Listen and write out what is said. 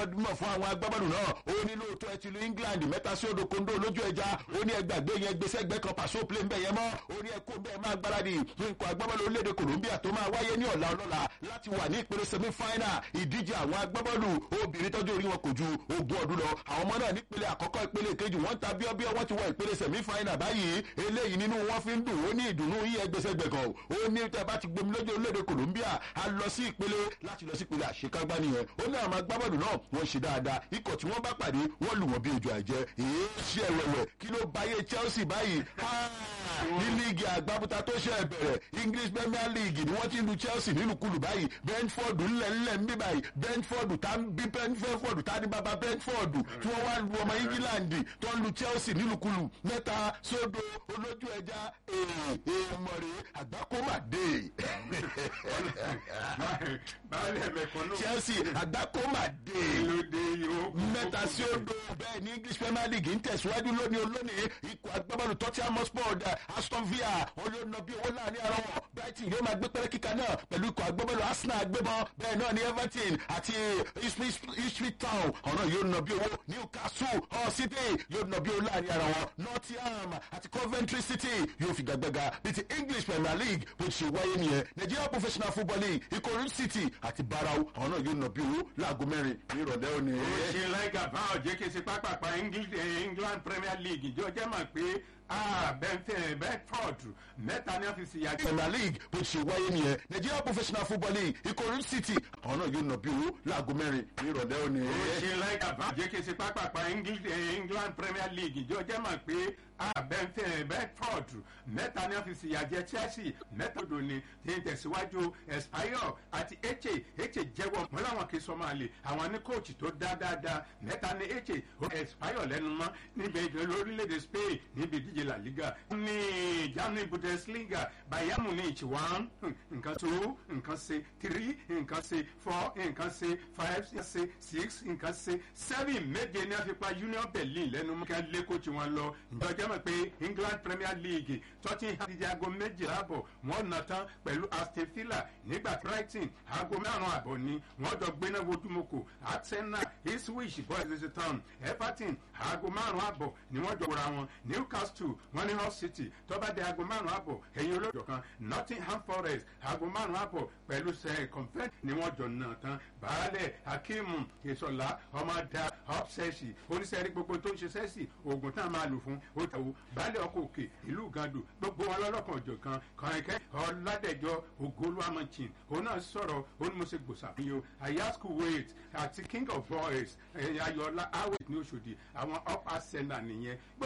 mọ̀ fún àwọn agbábọ́ọ̀lù náà ó ní lóòótọ́ ẹ ti lu england mẹ́ta sí odò kondo lójú ẹja ó ní ẹgbàgbé yẹn gbèsè ẹgbẹ́ kan pàṣẹ play ń bẹ̀ yẹn mọ́ ó ní ẹkú bẹ́ẹ̀ máa gbáradì fún ikọ̀ agbábọ́ọ̀lù orílẹ̀-èdè colombia tó máa wáyé ní ọ̀la ọlọ́la láti wà ní ìpele semi final ìdíje àwọn agbábọ́ọ̀lù obìnrin tọ́jú orí wọn kò ju ogún ọdún lọ àwọn ọmọ náà nípele àkọ́kọ́ ìpele kejì wọ́n ń ta bíọ́bíọ́ wọ́n ti wọ ìpele semi final báyìí eléyìí nínú wọn fi ń dùn ó ní ìdùnnú yí ẹgbẹ́sẹ̀gbẹ̀gàn ó ní tẹ́ bá ti gbomi lójú orílẹ̀-èdè colombia a lọ sí ìpele láti lọ sí ìpele àṣekágbá nìyẹn ó ní àwọn agbábọ́ọ̀lù náà wọ́n ṣe dáadáa ikọ̀ tí wọ́n bá pàdé wọ́n lù wọ́n bí ojú àjẹ èé ṣe ẹ̀wẹ̀wẹ̀ kí ló báyé chelsea báyìí ní líìgì àgbábúta tó ṣe bẹ̀rẹ̀ english premier league ni wọ́n ti lu chelsea nílùkulù báyìí brentford ńlẹ̀ńlẹ̀ ń bí báyìí brentford tá ń bí brentford tá ní bàbá brentford tí wọ́n wá lu ọmọ england tó ń lu chelsea nílùkulù mẹ́ta sódò olójú ẹja èèmọ̀ rè àgbákòmàdé chelsea àgbákòmàdé mẹ́ta sí odò bẹ́ẹ̀ ní english premier league ń tẹ̀síwájú lónìí olónìí ikọ̀ agbábọ́ọ̀lù tottenham hotspur aston villa olóòna bí owó láàrin ara wọn brighton yóò máa gbé pẹ́rẹ́ kíka náà pẹ̀lú ikọ̀ agbábọ́ọ̀lù arsenal gbébọn bẹ́ẹ̀ náà ní everton àti ipswich town ọ̀nà yóò na bí owó newcastle hull city yóò na bí owó láàrin ara wọn nottingham àti coventry city yóò fi gbàgbẹ́ga bí ti english premier league bó ti ṣe wáyé nìyẹn nigeria professional football league ikọ̀ city àti barau ọ̀nà yóò na bí owó láago mẹ́rin ní ìrọ̀lẹ́ òní. ó ṣe láìka báwọn jẹ́ kí n ṣe pápápá england premier league ìjọ jẹ́ mọ̀ pé bẹ́ẹ̀ bedford mẹ́ta ní ọ́fíìsì yàgò. premier league bó ti ṣe wáyé nìyẹn nigeria professional football league ikọ̀ city ọ̀nà yóò na bí owó láago mẹ́rin ní ìrọ̀lẹ́ òní. ó ṣe láìka báwọn jẹ́ kí n ṣe pápápá england premier league ìjọ jẹ́ mọ̀ pé bedford mẹ́ta ní ọ́fíìsì yàjẹ́ chelsea mẹ́ta odò ni ti ń tẹ̀síwájú espanyol àti eche eche jẹ́wọ́ wọn làwọn kì í sọ máa lè àwọn ní kóòtù tó dá dáadáa mẹ́ta ní eche espanyol lẹ́nu mọ́ níbi lórílẹ̀‐èdè spain níbi ìdíje la liga ní germany bundesliga bayern munich one nǹkan two nǹkan ṣe three nǹkan ṣe four nǹkan ṣe five ṣe six nǹkan ṣe seven méje ní àfipá union berlin lẹ́nu mọ́ kí wọ́n lé kóòtù wọn lọ ìjọba jẹ́ mọ̀ pé england premier league tottenham ti di aago méjìlá àbọ̀ wọ́n nà tán pẹ̀lú aston villa nígbà brighton aago márùn-ún àbọ̀ ni wọ́n jọ gbéná wojúmọ́kò arsenal ipswich boys town everton aago márùn-ún àbọ̀ ni wọ́n jọ wọra wọn newcastle wọ́n ní hull city tọ́ba di aago márùn-ún àbọ̀ ẹ̀yin olóòjọ kan nottingham forest aago márùn-ún àbọ̀ pẹ̀lú sẹ́ convent ni wọ́n jọ nà tán baálẹ̀ hakeem ìsọ̀lá ọmọdé upsẹ́sì oníṣẹ́rí gbogbo tó ń ṣe sẹ́sì oògùn tá a máa lò fún ó tẹ̀wò baálé ọkọ̀ òkè ìlú gàdù gbogbo wọn lọ́lọ́kan ọ̀jọ̀ kan kọ̀ọ̀kẹ́ ọ̀làdẹ̀jọ ogoluwamachin òun náà sọ̀rọ̀ ó ní mo ṣe gbòòsà fún yìí o ayasku wait àti king of boys ayọ̀ọ́lá awet ní oṣòdì àwọn up ascender nìyẹn